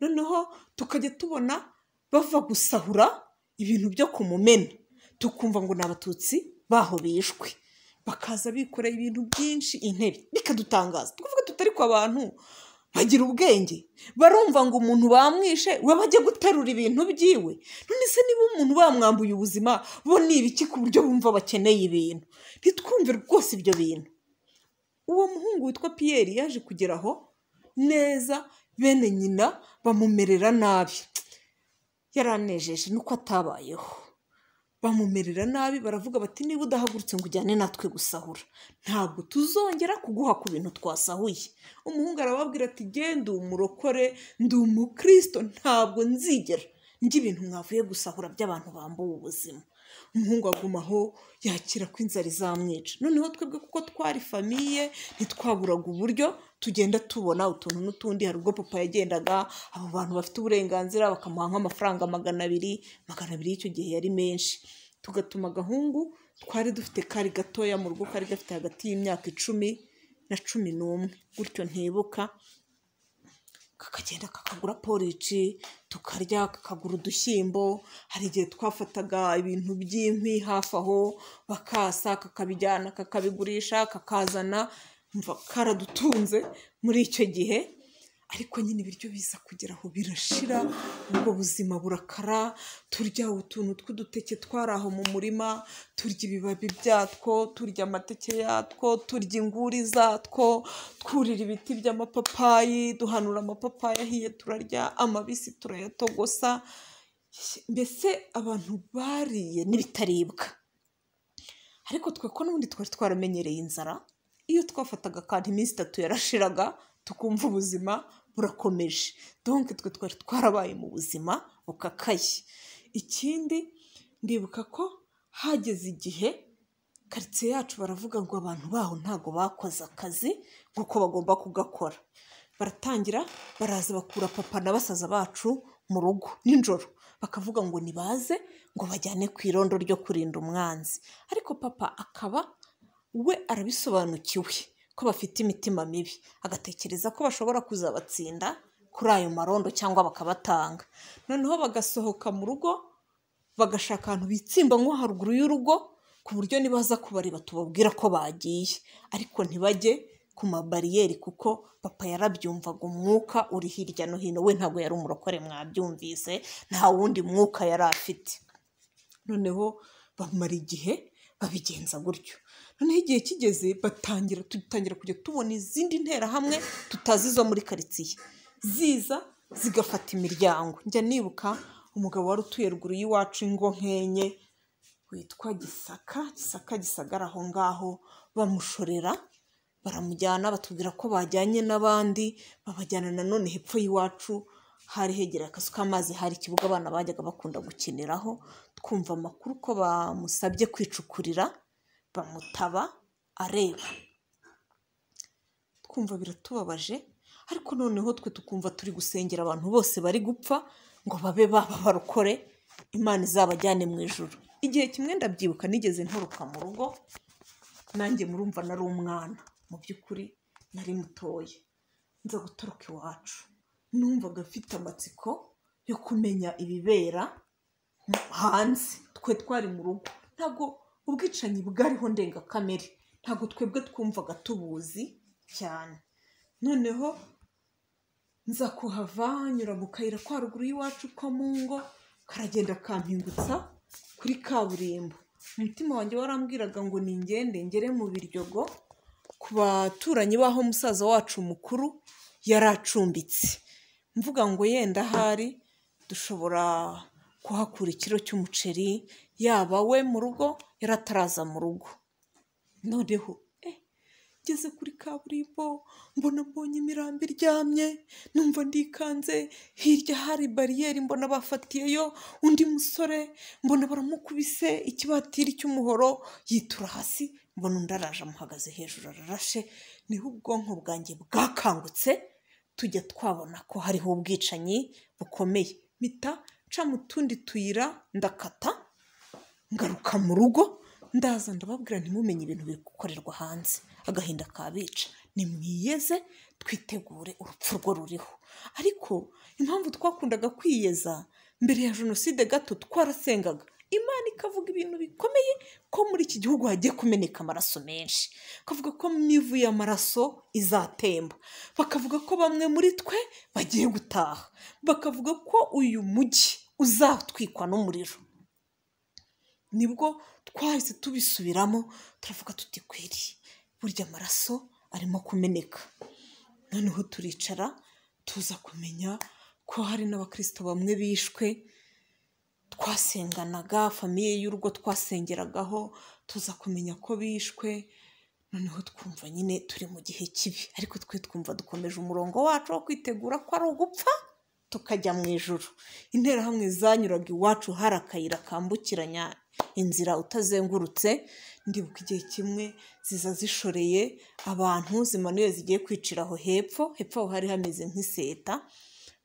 noneho tukajya tubona bava gusahura ibintu byo ku mumena tukumva ngo ni abatutsi baho bishwe bakaza bikoreye ibintu byinshi intebe bikadutangaza twavuga tutari ku abantu bagira ubwenge barumva ngo umuntu bamwishe we bajya guterura ibintu byiwe none se niba umuntu bamwambuye ubuzima bo ni ibiki ku buryo bumva bakeneye ibintu ntitwumve rwose ibyo bintu uwo muhungu witwa piyeri yaje kugera aho neza bene nyina bamumerera nabi yaranejeje nuko atabayeho bamumerera nabi baravuga bati niba udahagurutse ngo ujyane natwe gusahura ntabwo tuzongera kuguha ku bintu twasahuye umuhungu arababwira ati genda umurokore ndi umukristo ntabwo nzigera njye ibintu mwavuye gusahura by'abantu bambuwe ubuzima umuhungu agumaho yakira ko inzara izamwica noneho twebwe kuko twari famiye ntitwaburaga uburyo tugenda tubona utuntu n'utundi hari ubwo papa yagendaga abo bantu bafite uburenganzira bakamuha nk'amafaranga magana abiri magana abiri y'icyo gihe yari menshi tugatuma agahungu twari dufite kari gatoya mu rugo kari gafite hagati y'imyaka icumi na cumi n'umwe gutyo ntibuka kakagenda kakagura porici tukarya kakagura udushyimbo hari igihe twafataga ibintu by'inkwi hafi aho bakasa kakabijyana kakabigurisha kakazana mva karadutunze muri icyo gihe ariko nyine ibiryo biza kugera aho birashira ubwo buzima burakara turya utuntu tw'uduteke twari aho mu murima turya ibibabi byatwo turya amateke yatwo turya inguri zatwo twurira ibiti by'amapapayi duhanura amapapayi ahiye turarya amabisi turayatogosa mbese abantu bariye n'ibitaribwa ariko twe ko n'ubundi twari twaramenyereye inzara iyo twafataga akantu iminsi itatu yarashiraga tukumva ubuzima burakomeje donke twe twari twarabaye mu buzima bukakaye ikindi ndibuka ko hageze igihe karitsiye yacu baravuga ngo abantu baho ntabwo bakoze akazi nk'uko bagomba kugakora baratangira baraza bakura papa na basaza bacu mu rugo nijoro bakavuga ngo nibaze ngo bajyane ku irondo ryo kurinda umwanzi ariko papa akaba we arabisobanukiwe ko bafite imitima mibi agatekereza ko bashobora kuzabatsinda kuri ayo marondo cyangwa bakabatanga noneho bagasohoka mu rugo bagashaka ahantu bitsimba nko haruguru y'urugo ku buryo nibaza kubareba tubabwira ko bagiye ariko ntibajye ku mabariyeri kuko papa yarabyumvaga umwuka uri hirya no hino we ntabwo yari umurokore mwabyumvise nta wundi mwuka yari afite noneho bamara igihe babigenza gutyo noneho igihe kigeze batangira dutangira kujya tubona izindi nterahamwe tutazi zo muri karitsiye ziza zigafata imiryango njya nibuka umugabo wari utuye ruguru y'iwacu ingo nkenye witwa gisaka gisaka gisagara aho ngaho bamushorera baramujyana batubwira ko bajyanye n'abandi babajyana nanone hepfo y'iwacu hari hegereye akazu k'amazi hari ikibuga abana bajyaga bakunda gukiniraho twumva amakuru ko bamusabye kwicukurira bamutaba areba twumva biratubabaje ariko noneho twe tukumva turi gusengera abantu bose bari gupfa ngo babe baba barukore imana izabajyane mu ijoro igihe kimwe ndabyibuka nigeze nturuka mu rugo nanjye murumva nari umwana mu by'ukuri nari mutoya nza gutoroka iwacu numvaga afite amatsiko yo kumenya ibibera hanze twe twari mu rugo ntabwo ubwicanyi bwariho ndengakamere ntabwo twebwe twumvaga tubuzi cyane noneho nza kuhava nyura mu kayira kwa ruguru y'iwacu ko mu ngo karagenda kampingutsa kuri kaburimbo umutima wanjye warambwiraga ngo ningende ngere mu biryogo ku baturanyi b'aho musaza wacu mukuru yari acumbitse mvuga ngo yenda ahari dushobora kuhakura ikiro cy'umuceri yaba we mu rugo yari ataraza mu rugo noneho eh, ngeze kuri kaburimbo mbona mbonye imirambi iryamye numva ndikanze hirya hari bariyeri mbona bafatiyeyo undi musore mbona baramukubise ikibatiri cy'umuhoro yitura hasi mbona undi araje amuhagaze hejuru ararashe niho ubwonko bwanjye bwakangutse tujya twabona ko hariho ubwicanyi bukomeye mpita nca mu tundi tuyira ndakata ngaruka mu rugo ndaza ndababwira ntimumenye ibintu biri gukorerwa hanze agahinda kabica nimwiyeze twitegure urupfu rwo ruriho ariko impamvu twakundaga kwiyeza mbere ya jenoside gato twarasengaga imana ikavuga ibintu bikomeye ko muri iki gihugu hagiye kumeneka amaraso menshi bakavuga ko imivu y'amaraso izatemba bakavuga ko bamwe muri twe bagiye gutaha bakavuga ko uyu mujyi uzatwikwa n'umuriro nibwo twahise tubisubiramo turavuga tutikwiriye burya amaraso arimo kumeneka noneho turicara tuza kumenya ko hari n'abakirisito bamwe bishwe twasenganaga famiye y'urugo twasengeragaho tuza kumenya ko bishwe noneho twumva nyine turi mu gihe kibi ariko twe twumva dukomeje umurongo wacu wo kwitegura ko ari ugupfa tukajya mu ijoro interahamwe zanyuraga iwacu hari akayira kambukiranya inzira utazengurutse ndibuka igihe kimwe ziza zishoreye abantu zimanuye zigiye kwicira aho hepfo hepfo aho hari hameze nk'iseta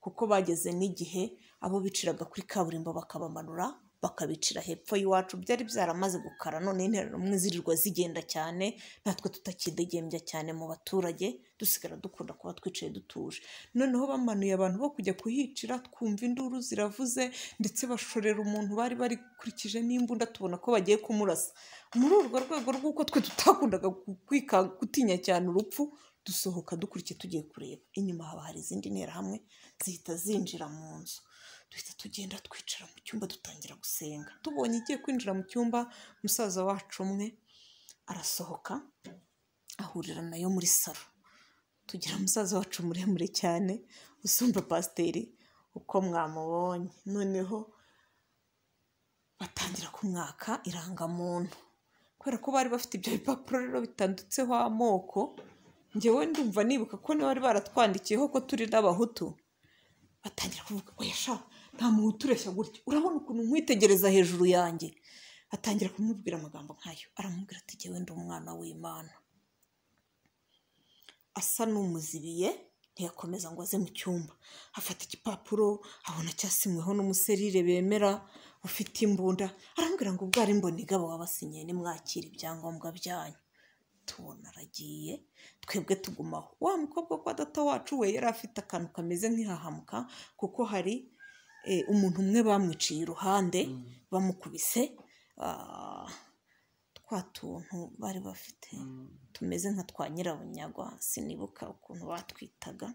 kuko bageze n'igihe abo biciraga kuri kaburimbo bakabamanura bakabicira hepfo y'iwacu byari byaramaze gukara none interuro rumwe zirirwa zigenda cyane natwe tutakidegembya cyane mu baturage dusigara dukunda kuba twicaye dutuje noneho bamanuye abantu bo kujya kuhicira twumva induru ziravuze ndetse bashorera umuntu bari barikurikije n'imbunda tubona ko bagiye kumurasa muri urwo rwego rw'uko twe tutakundaga kwika- gutinya cyane urupfu dusohoka dukurikiye tugiye kureba inyuma haba hari izindi nterahamwe zihita zinjira mu nzu duhita tugenda twicara mu cyumba dutangira gusenga tubonye igiye kwinjira mu cyumba musaza wacu umwe arasohoka ahurira nayo muri salo tugira musaza wacu muremure cyane usumba pasiteri uko mwamubonye noneho batangira kumwaka irangamuntu kubera ko bari bafite ibyo bipapuro rero bitanditseho amoko ngewe ndumva nibuka ko niba bari baratwandikiyeho ko turi n'abahutu batangira kuvuga oya sha nta muhutu ureshya gutya urabona ukuntu nkwitegereza hejuru yanjye atangira kumubwira amagambo nk'ayo aramubwira ati ngewe ndi umwana w'imana asa n'umuzibiye ntiyakomeza ngo aze mu cyumba afata igipapuro abona cyasinyweho n'umuserire bemera ufite imbunda arambwira ngo ubwo ari mbonigaba wabasinyiye nimwakira ibyangombwa byanyu tubona aragiye twebwe tugumaho wa mukobwa kwa data wacu we yari afite akantu kameze nk'ihahamuka kuko hari eh, umuntu umwe bamwiciye iruhande bamukubise ah, twa tuntu bari bafite tumeze nka twa nyirabunyagwa sinibuka ukuntu batwitaga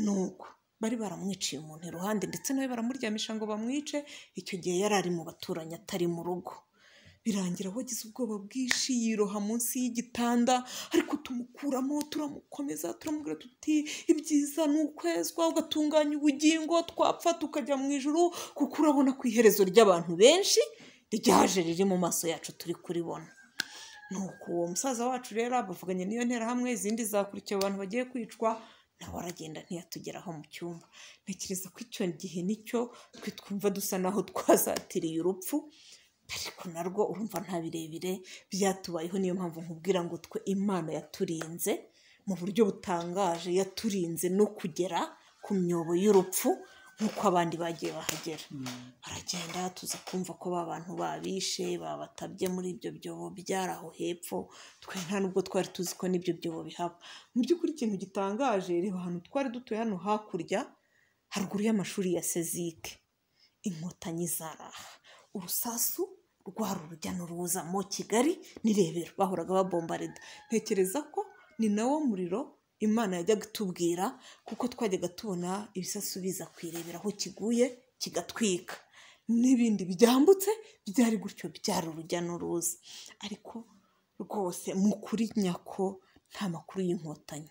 nuko bari baramwiciye umuntu iruhande ndetse nawe baramuryamisha ngo bamwice icyo gihe yari ari mu baturanyi atari mu rugo birangira wagize ubwoba bwinshi yiroha munsi y'igitanda ariko tumukuramo turamukomeza turamubwira tuti ibyiza ni ukwezwa ugatunganya ubugingo twapfa tukajya mu ijuru kuko urabona ku iherezo ry'abantu benshi ryaje riri mu maso yacu turi kuribona nuko uwo musaza wacu rero bavuganye n'iyo nterahamwe izindi zakurikiye abantu bagiye kwicwa nawe aragenda ntiyatugeraho mu cyumba ntekereza ko icyo gihe nicyo twe twumva dusa naho twazatiriye urupfu ariko narwo urumva nta birebire byatubayeho niyo mpamvu nkubwira ngo twe imana yaturinze mu buryo butangaje yaturinze no kugera ku myobo y'urupfu nk'uko abandi bagiye bahagera baragenda tuza kumva ko ba bantu babishe babatabye muri ibyo byobo byari aho hepfo twe nta nubwo twari tuzi ko n'ibyo byobo bihaba mu by'ukuri ikintu gitangaje reba ahantu twari dutuye hano hakurya haruguru y'amashuri ya sezike inkotanyi zaraha urusasu rwari urujya n'uruza mu kigali n'irebero bahoraga babombareda ntekereza ko ni nawo muriro imana yajyaga itubwira kuko twajyaga tubona ibisasu biza kwirebera aho kiguye kigatwika n'ibindi byambutse byari gutyo byari urujya n'uruza ariko rwose mu kuri nyako nta makuru y'inkotanyi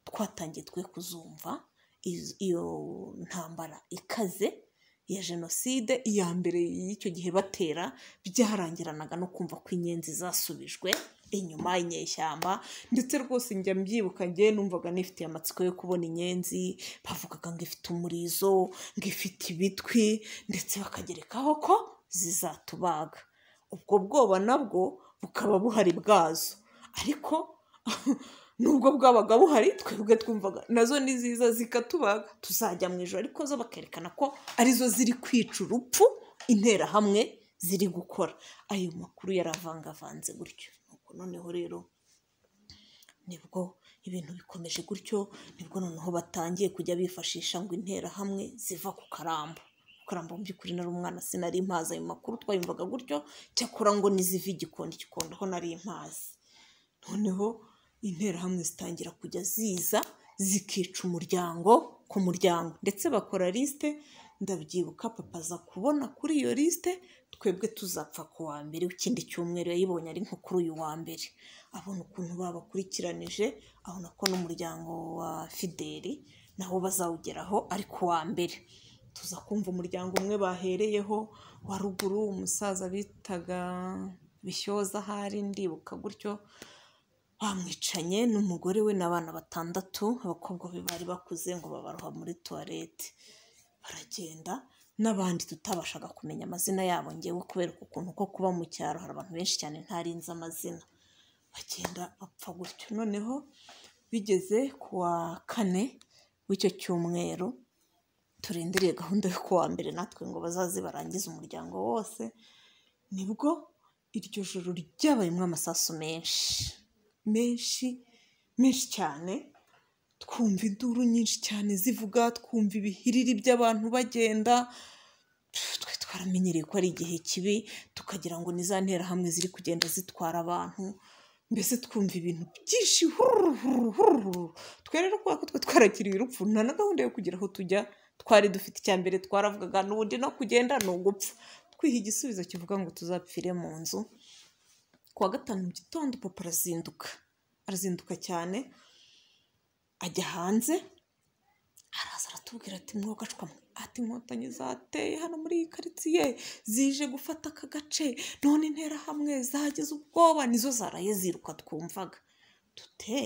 twatangiye twe kuzumva iz- iyo ntambara ikaze ya jenoside iya mbere y'icyo gihe batera byarangiranaga no kumva ko inyenzi zasubijwe inyuma inyeshyamba ndetse rwose njya mbyibuka njye numvaga nifitiye amatsiko yo kubona inyenzi bavugaga ngo ifite umurizo ngo ifite ibitwi ndetse bakagerekaho ko zizatubaga ubwo bwoba nabwo bukaba buhari bwazo ariko nubwo bwabaga buhari twebwe twumvaga nazo ni ziza zikatubaga tuzajya mu ijoro ariko zo bakerekana ko arizo ziri kwica urupfu interahamwe ziri gukora ayo makuru yaravangavanze gutyo nuko noneho rero nibwo ibintu bikomeje gutyo nibwo noneho batangiye kujya bifashisha ngo interahamwe ziva ku karambo kurambo mu by'ukuri nari umwana sinari impazi ayo makuru twayumvaga gutyo cyakora ngo niziva igikondo igikondo ho nari impazi noneho interahamwe zitangira kujya ziza zikica umuryango ku muryango ndetse bakora lisite ndabyibuka papa aza kubona kuri iyo lisite twebwe tuzapfa ku wa mbere w'ikindi cyumweru yayibonye ari nko kuri uyu wa mbere abona ukuntu babakurikiranije abona ko n'umuryango wa fideli nawo bazawugeraho ariko wa mbere tuza kumva umuryango umwe bahereyeho wa ruguru umusaza bitaga bishoza ahari ndibuka gutyo bamwicanye n'umugore we n'abana batandatu abakobwa be bari bakuze ngo babaroha muri tuwarete baragenda n'abandi tutabashaga kumenya amazina yabo ngewe kubera uku kuntu ko kuba mu cyaro hari abantu benshi cyane ntarinze amazina bagenda bapfa gutyo noneho bigeze ku wa kane w'icyo cyumweru turindiriye gahunda yo kuwa mbere natwe ngo bazaze barangize umuryango wose nibwo iryo joro ryabayemo amasasu menshi menshi menshi cyane twumva induru nyinshi cyane zivuga twumva ibihiriri by'abantu bagenda twe twaramenyereye ko ari igihe kibi tukagira ngo ni za nterahamwe ziri kugenda zitwara abantu mbese twumva ibintu byinshi hururu hururu hururu twe rero kubera ko twe twarakiriye urupfu nta na gahunda yo kugira aho tujya twari dufite icya mbere twaravugaga n'ubundi no kugenda ni ugupfa twiha igisubizo kivuga ngo tuzapfire mu nzu ku wa gatanu mu gitondo papa arazinduka arazinduka cyane ajya hanze araza aratubwira ati mwogacwamo ati inkotanyi zateye hano muri iyi karitsiye zije gufata aka gace none interahamwe zagize ubwoba nizo zaraye ziruka twumvaga dute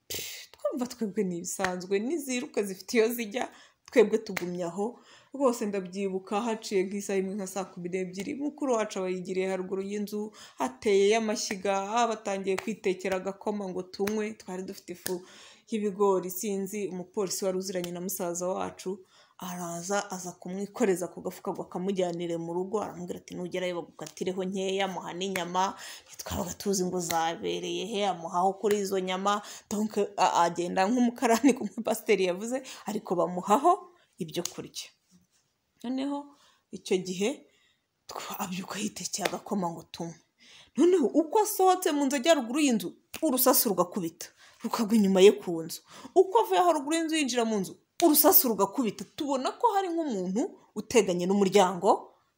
Pff, twumva twebwe ni ibisanzwe niziruka zifite iyo zijya twebwe tugumye aho rwose ndabyibuka haciye nk'isaha imwe nka saa kumi n'ebyiri mukuru wacu aba yigiriye haruguru y'inzu hateye amashyiga batangiye kwitekera agakoma ngo tunywe twari dufite ifu y'ibigori sinzi umupolisi wari uziranye na musaza wacu araza aza kumwikoreza ku gafuka ngo akamujyanire mu rugo aramubwira ati nugerayo bagukatireho nkeya muha n'inyama ntitwabaga tuzi ngo zabereye he amuhaho kuri izo nyama donc a- agenda nk'umukarani ku mupasiteri yavuze ariko bamuhaho ibyo kurya noneho icyo gihe twa- abyuka yitekeye agakoma ngo tunywe noneho uko asohotse mu nzu ajya ruguru y'inzu urusasu rugakubita rukagwa inyuma ye ku nzu uko avuye aho ruguru y'inzu yinjira mu nzu urusasu rugakubita tubona ko hari nk'umuntu uteganye n'umuryango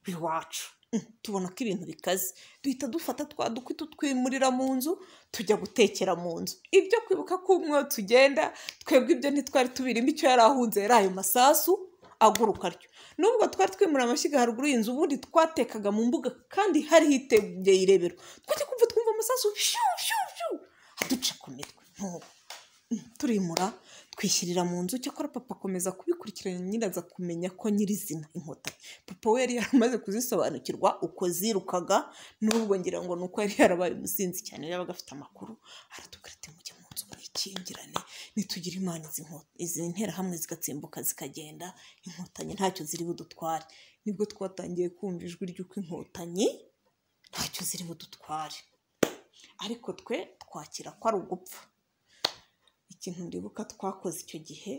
w'iwacu Mm, tubona ko ibintu bikaze duhita dufata twa dukwi tutwimurira mu nzu tujya gutekera mu nzu ibyo kwibuka ko umwe tugenda twebwe ibyo ntitwari tubirimo icyo yari ahunze yari ayo masasu aguruka atyo nubwo twari twimura amashyiga haruguru y'inzu ubundi twatekaga mu mbuga kandi hari hitegeye irebero twajya kumva twumva amasasu shu shu shu aduca ku mitwe ntubu turimura twishyirira mu nzu cyakora papa akomeza kubikurikirana nyiraza kumenya ko nyirizina inkotanyi papa we yari yaramaze kuzisobanukirwa uko zirukaga n'ubwo ngira ngo ni uko yari yarabaye umusinzi cyane yabaga afite amakuru aratubwira ati mujye mu nzu mwikingirane nitugira imana izi nko- izi nterahamwe zigatsimbuka zikagenda inkotanyi ntacyo ziri budutware nibwo twatangiye kumva ijwi ry'uko inkotanyi ntacyo ziri budutware ariko twe twakira ko ari ugupfa ikintu ndibuka twakoze icyo gihe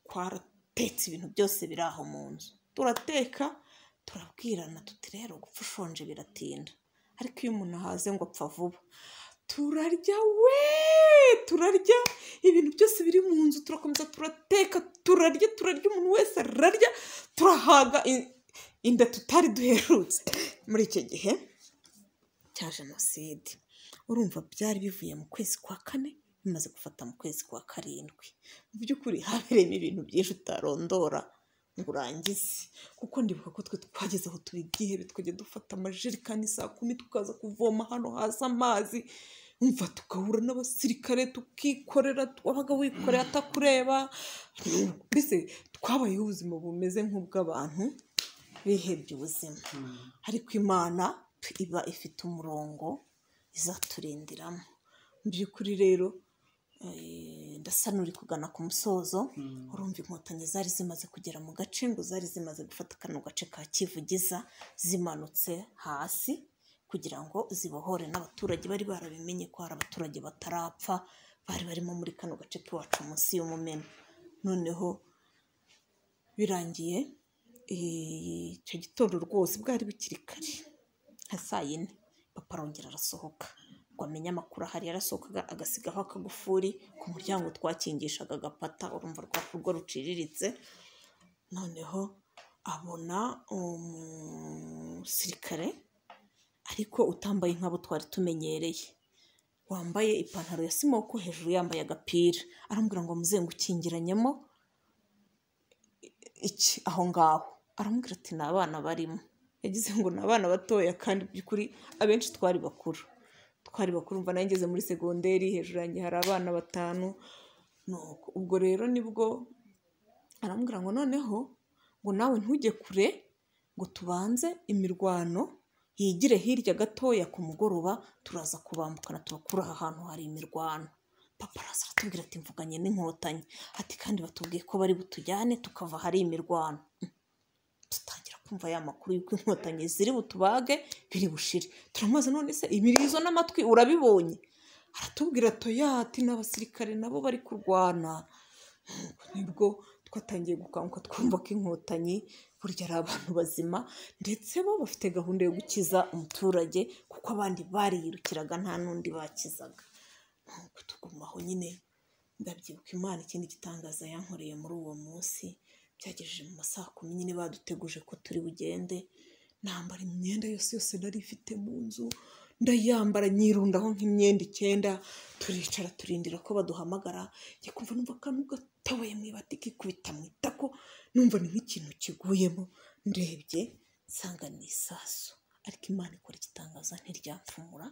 twaratetse ibintu byose biri aho mu nzu turateka turabwirana tuti rero gupfa ushonje biratinda ariko iyo umuntu ahaze ngo apfa vuba turarya we turarya ibintu byose biri mu nzu turakomeza turateka turarya turarya umuntu wese ararya turahaga i- inda tutari duherutse muri icyo gihe cya jenoside urumva byari bivuye mu kwezi kwa kane bimaze gufata mu kwezi kwa karindwi mu by'ukuri habereyemo ibintu byinshi utarondora ngo urangize kuko ndibuka ko twe twageze aho tuba igihebe tukajya dufata amajerekani saa kumi tukaza kuvoma hano hasi amazi umva tugahura n'abasirikare tukikorera wabaga wikoreye atakureba mbese twabayeho ubuzima bumeze nk'ubw'abantu bihebye ubuzima ariko imana iba ifite umurongo izaturindiramo mu by'ukuri rero eh, ndasa n'uri kugana ku musozo urumva inkotanyi zari zimaze kugera mu gace ngo zari zimaze gufata kano gace ka kivugiza zimanutse hasi kugira ngo zibohore n'abaturage bari barabimenye ko hari abaturage batarapfa bari barimo muri kano gace k'iwacu munsi y'umumena noneho birangiye eh, icyo gitondo rwose bwari bukiri kare nka saa yine papa arongera arasohoka ngo amenye amakuru ahari yarasohokaga agasigaho akagufuri ku muryango twakingishaga agapata urumva rwacu rwo ruciriritse noneho abona umusirikare ariko utambaye nk'abo twari tumenyereye wambaye ipantaro ya simoko hejuru yambaye agapira aramubwira ngo muzengo ukingiranyemo iki aho ngaho aramubwira ati ni abana barimo yagize ngo ni abana batoya kandi by'ukuri abenshi twari bakuru twari bakuru mva nanjye ngeze muri segonderi hejuru yanjye hari abana batanu nuko ubwo rero nibwo aramubwira ngo noneho ngo nawe ntujye kure ngo tubanze imirwano yigire hirya gatoya ku mugoroba turaza kubambukana turakura aha hantu hari imirwano papa araza aratubwira ati mvuganye n'inkotanyi ati kandi batubwiye ko bari butujyane tukava hari imirwano Mm. dutangira kumva ya makuru y'uko inkotanyi ziri butubage biri bushire turamaze none se imirizo n'amatwi urabibonye aratubwira toya ati n'abasirikare nabo bari kurwana nibwo twatangiye gukanguka twumva ko inkotanyi burya ari abantu bazima ndetse bo bafite gahunda yo gukiza umuturage kuko abandi bariyirukiraga nta n'undi bakizaga nuko tugumaho nyine ndabyibuka imana ikindi gitangaza yankoreye muri uwo munsi byagejeje mu masaha kumi nyine baduteguje ko turi bugende nambara imyenda yose yose nari ifite mu nzu ndayambara nyirundaho nk'imyenda icyenda turicara turindira ko baduhamagara njya kumva numva akantu gatoboye mu ibati kikubita mu itako numva ni nk'ikintu kiguyemo ndebye nsanga ni isasu ariko imana ikora igitangaza ntiryamfumura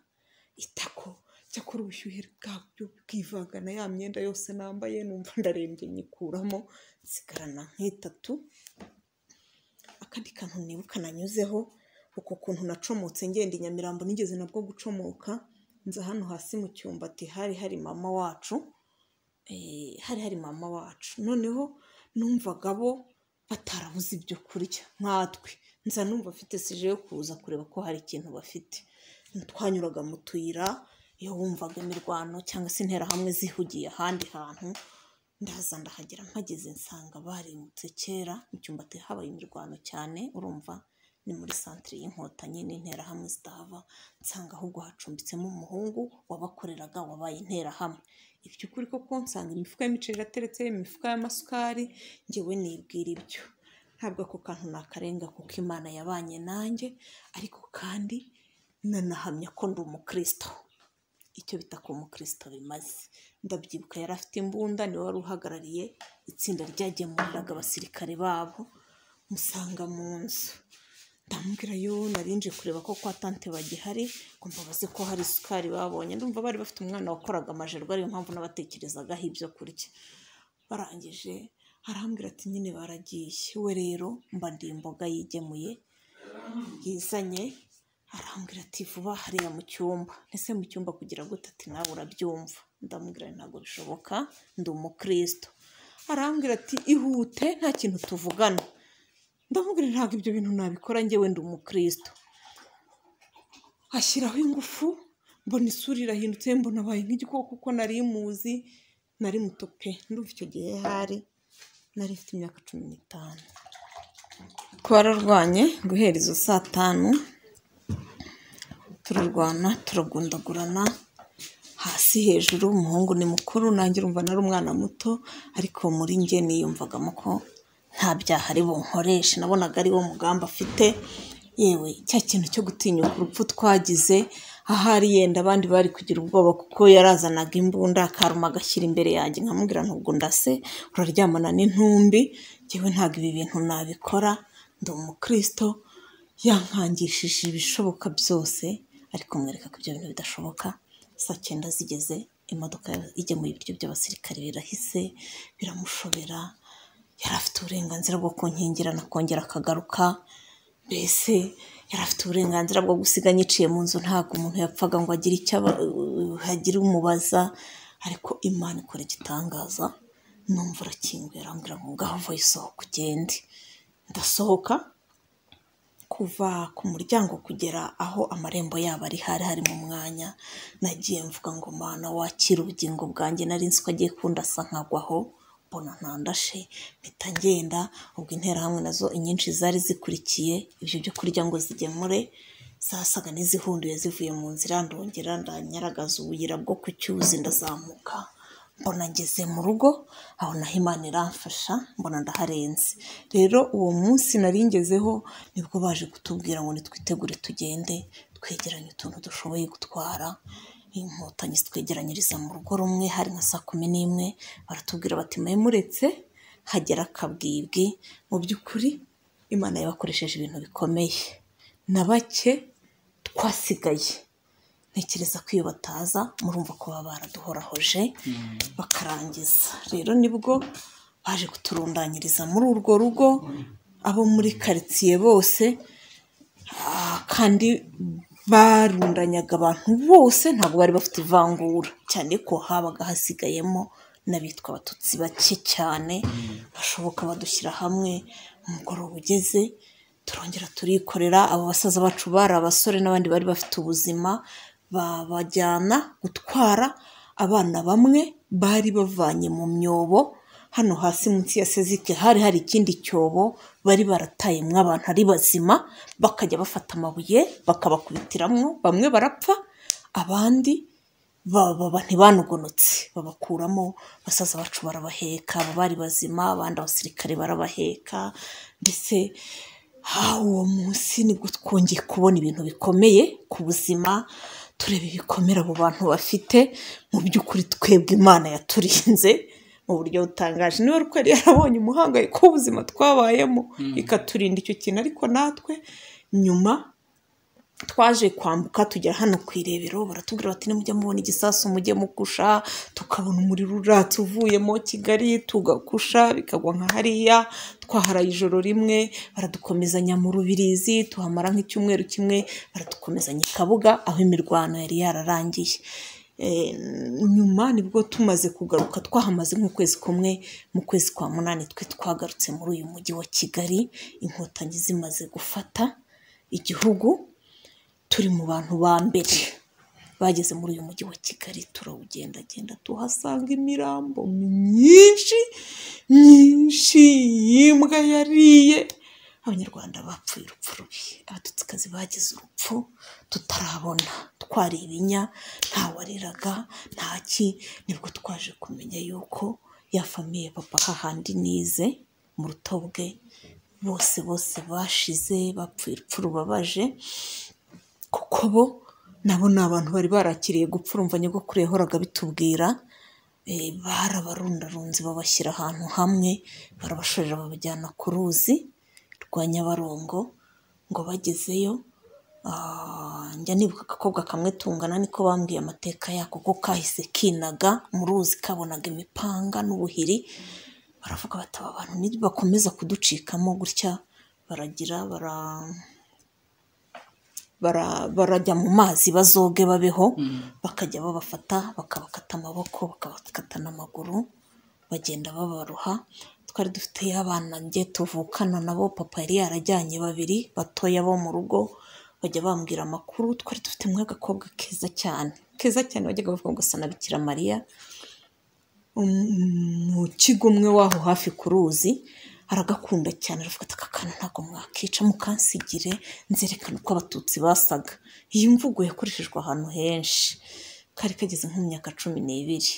itako cyakora ubushyuhe bwabyo bwivanga na ya myenda yose nambaye numva ndarembye nyikuramo nsigarana nk'itatu akandi kantu nibuka nanyuzeho uko kuntu nacomotse ngenda i nyamirambo nigeze nabwo gucomoka nza hano hasi mu cyumbati hari hari mama wacu eh, hari hari mama wacu noneho numvaga bo batarabuze ibyo kurya nkatwe nza numva afite sije yo kuza kureba ko hari ikintu bafite twanyuraga mu tuyira iyo wumvaga imirwano cyangwa se interahamwe zihugiye ahandi hantu ndaza ndahagera mpageze nsanga barimutse kera mu cyumba habaye imirwano cyane urumva ni muri santire y'inkotanyi n'interahamwe zitahava nsanga ahubwo hacumbitsemo umuhungu wabakoreraga wabaye interahamwe iby'ukuri koko nsanga imifuka y'imiceri irateretse imifuka y'amasukari ngewe nibwira ibyo ntabwo ako kantu nakarenga kuko imana yabanye nanjye ariko kandi nanahamya ko ndi umukristo icyo bita ko umukristo bimaze ndabyibuka yari afite imbunda niwe wari uhagarariye itsinda ryagemuriraga abasirikare babo musanga mu nzu ndamubwira yo narinje kureba ko kwa tante bagihari ngo mbabaze ko hari isukari babonye ndumva bari bafite umwana wakoraga amajerwa ariyo mpamvu n'abatekerezagaho ibyo kurya barangije arambwira ati nyine baragiye we rero mba ndi imboga yigemuye yizanye arambwira ati vuba hariya mu cyumba ese mu cyumba kugira gute ati nawe urabyumva ndamubwira nti ntabwo bishoboka ndi umukristo arambwira ati ihute nta kintu tuvugana ndamubwira nti ntabwo ibyo bintu nabikora njyewe ndi umukristo ashyiraho ingufu mbona isura irahindutse mbona abaye nk'igikoko kuko nari muzi nari muto pe ndumva icyo gihe hari nari mfite imyaka cumi n'itanu twararwanye guhera izo saa tanu turarwana turagundagurana hasi hejuru umuhungu ni mukuru nanjye urumva nari umwana muto ariko muri njye niyumvagamo ko nta byaha ari bunkoreshe nabonaga ari wo mugambi afite yewe cya kintu cyo gutinyuka urupfu twagize ahari yenda abandi bari kugira ubwoba kuko yarazanaga imbunda akaruma agashyira imbere yanjye nkamubwira ntabwo ndase uraryamana n'intumbi njyewe ntabwo ibi bintu nabikora ndi umukristo yankangishije ibishoboka byose ariko mwereka ko ibyo bintu bidashoboka saa cyenda zigeze imodoka igemuye ibiryo by'abasirikare birahise biramushobera yari afite uburenganzira bwo kunkingira nakongera akagaruka mbese yari afite uburenganzira bwo gusiga nyiciye mu nzu ntabwo umuntu yapfaga ngo agire icyo aba- hagire umubaza ariko imana ikora igitangaza numva arakinguye arambwira ngo ngaho vuba isohoka ugende ndasohoka kuva ku muryango kugera aho amarembo yabo ari hari harimo umwanya nagiye mvuga ngo mana wakira ubugingo bwanjye nari nzi ko agiye kundasa nkagwaho mbona ntandashe mpita ngenda ubwo interahamwe nazo inyinshi zari zikurikiye ibyo byo kurya ngo zigemure zasaga n'izihunduye zivuye mu nzira ndongera ndanyaragaza ubuyira bwo ku cyuzi ndazamuka mbona ngeze mu rugo aho naho imana iramfasha mbona ndaharenze rero uwo munsi nari ngezeho nibwo baje kutubwira ngo nitwitegure tugende twegeranye utuntu dushoboye gutwara inkotanyi zitwegeranyiriza mu rugo rumwe hari nka saa kumi n'imwe baratubwira bati mwe muretse hagera akabwibwi mu by'ukuri imana yabakoresheje ibintu bikomeye na bake twasigaye ntekereza ko iyo bataza murumva ko baba baraduhorahoje bakarangiza rero nibwo baje kuturundanyiriza muri urwo rugo abo muri karitsiye bose ah, kandi barundanyaga abantu bose ntabwo bari bafite ivangura cyane ko habaga hasigayemo n'abitwa abatutsi bake cyane bashoboka badushyira hamwe umugoroba ugeze turongera turikorera abo basaza bacu bari abasore n'abandi bari bafite ubuzima babajyana gutwara abana bamwe bari bavanye mu myobo hano hasi munsi ya sezike hari hari ikindi cyobo bari baratayemwo abantu ari bazima bakajya bafata amabuye bakabakubitiramwo bamwe barapfa abandi baba ntibanogonotse babakuramo basaza bacu barabaheka aba bari bazima abandi abasirikare barabaheka ndetse ha uwo munsi nibwo twongeye kubona ibintu bikomeye ku buzima tureba ibikomere abo bantu bafite mu by'ukuri twebwe imana yaturinze mu buryo butangaje niba rukari yarabonye umuhangayiko w'ubuzima twabayemo ikaturinda icyo kintu ariko natwe nyuma twaje kwambuka tugera hano ku irebero baratubwira bati nimujya mubona igisasu mujye mukusha tukabona umuriro uratse uvuyemo kigali tugakusha bikagwa nka hariya twaharaye ijoro rimwe baradukomezanya mu rubirizi tuhamara nk'icyumweru kimwe baradukomezanya i kabuga aho imirwano yari yararangiye Eh, nyuma nibwo tumaze kugaruka twahamaze nk'ukwezi kumwe mu kwezi kwa munani twe twagarutse muri uyu mujyi wa kigali inkotanyi zimaze gufata igihugu turi mu bantu ba mbere bageze muri uyu mujyi wa kigali turawugendagenda tuhasanga imirambo myinshi myinshi y'imbwa yariye abanyarwanda bapfuye urupfu rubi abatutsikazi bagize urupfu tutarabona twari ibinya nta wariraga ntaki nibwo twaje kumenya yuko ya famiye papa hahandi nize mu rutobwe bose bose bashize bapfuye urupfu rubabaje kuko bo nabo ni abantu bari barakiriye gupfa urumva nyogokuru yahoraga bitubwira eh, barabarundarunze babashyira ahantu hamwe barabashorera babajyana ku ruzi rwa nyabarongo ngo bagezeyo ah, njya nibuka agakobwa kamwe tungana niko bambwiye amateka yako ko kahise kinaga mu ruzi kabonaga imipanga n'ubuhiri baravuga bati aba bantu nibakomeza kuducikamo gutya baragira bara bara- barajya mu mazi bazoge babeho bakajya babafata bakabakata amaboko bakabakata n'amaguru bagenda babaroha twari dufite abana njye tuvukana nabo papa yari yarajyanye babiri batoya bo mu rugo bajya bambwira amakuru twari dufitemo agakobwa keza cyane keza cyane bajyaga bavuga ngo sana bikira mariya Um, mu kigo umwe w'aho hafi ku ruzi aragakunda cyane aravuga ati aka kantu ntabwo mwakica mukansigire nzerekana uko abatutsi basaga iyi mvugo yakoreshejwe ahantu henshi kari kageze nko mu myaka cumi n'ibiri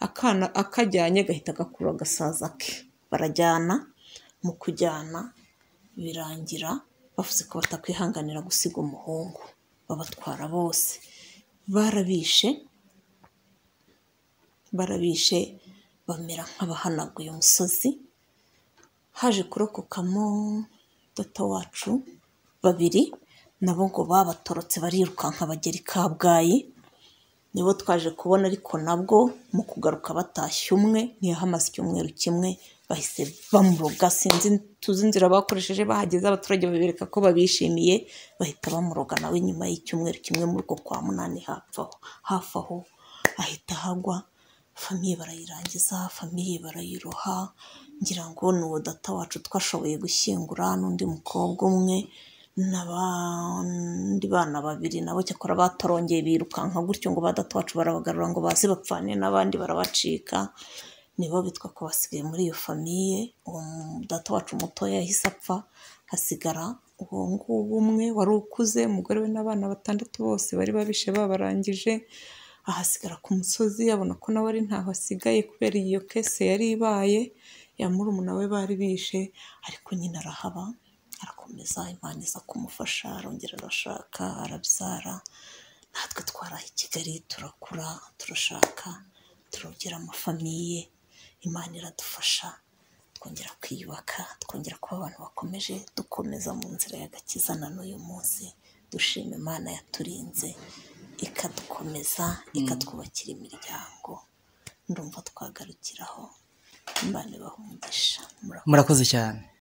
akana akajyanye gahita gakura agasaza ke barajyana mu kujyana birangira bavuze ko batakwihanganira gusiga umuhungu babatwara bose barabishe barabishe bamera nk'abahanaguye umusozi haje kurokokamo data wacu babiri nabo ngo babatorotse barirukanka bagera i kabgayi nibo twaje kubona ariko nabwo mu kugaruka batashye umwe ntiyahamaze icyumweru kimwe bahise bamuroga sinzi tuzi inzira bakoresheje bahageze abaturage babereka ko babishimiye bahita bamuroga nawe nyuma y'icyumweru kimwe muri uko kwa munani hafi aho hafi aho ahita hagwa famiye barayirangiza famiye barayiroha ngira ngo ni uwo data wacu twashoboye gushyingura n'undi mukobwa umwe n'abandi bana babiri nabo cyakora batarongeye birukanka gutyo ngo ba data wacu barabagarura ngo baze bapfane n'abandi barabacika nibo bitwa ko basigaye muri iyo famiye uwo mu- data wacu mutoya yahise apfa hasigara uwo nguwo umwe wari ukuze umugore we n'abana batandatu bose bari babishe babarangije ahasigara ku musozi abona ko nawe ari ntaho asigaye kubera iyo kese yari ibaye ya murumuna we bari bishe ariko nyine arahaba arakomeza imana iza kumufasha arongera arashaka arabyara natwe twaraha i kigali turakura turashaka turongera amafamiye imana iradufasha twongera kwiyubaka twongera kuba abantu bakomeje dukomeza mu nzira y'agakiza na n'uyu munsi dushima imana yaturinze ikadukomeza ikatwubakira imiryango ndumva twagarukiraho imana ibahungisha murakoze murakoze cyane